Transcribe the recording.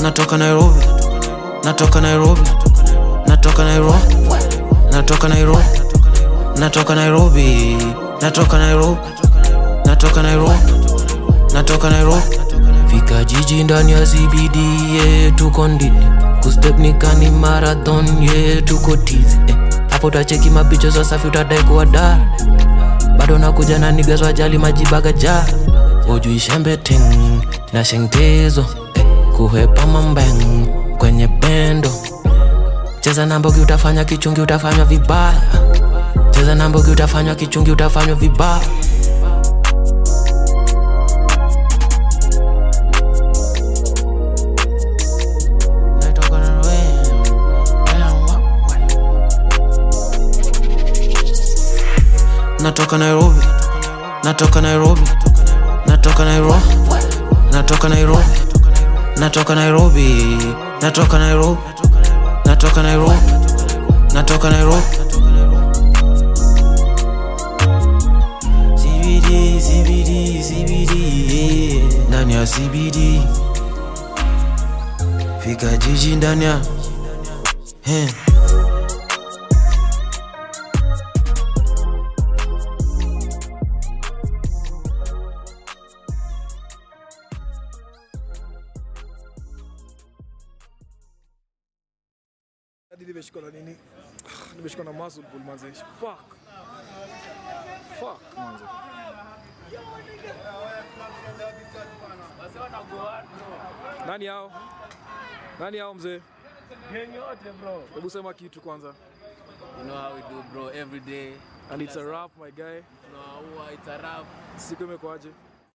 natoka Nairobi, natoka Nairobi, natoka Nairobi, natoka Nairobi, natoka Nairobi, natoka Nairobi, natoka Nairobi, natoka Nairobi. Fika jiji ndani ya CBD, yeah, tuko ndini kustep nikani marathon, yeah, tuko tizi eh. Hapo utacheki mapicha za safi, utadai kuwa dar bado nakuja na niggas wajali majibaga ja ujui shembe ting na shengtezo eh, kuhepa mambeng kwenye bendo cheza na mbogi utafanya kichungi utafanywa vibaya cheza na mbogi utafanywa kichungi utafanywa vibaya Natoka na wewe, natoka Nairobi, natoka Nairobi, natoka Nairobi, natoka Nairobi, natoka Nairobi, natoka Nairobi, natoka Nairobi, natoka Nairobi. CBD, CBD, CBD, yeah. ndani ya CBD, fika jiji ndani ya eh. hadi nimeshikwa na nini nimeshikwa na muscle pull manze fuck fuck manze nani hao nani hao mzee hebu sema kitu kwanza You know how we do, bro, every day. and it's a rap my guy Tunaua, it's a rap. siku imekwaje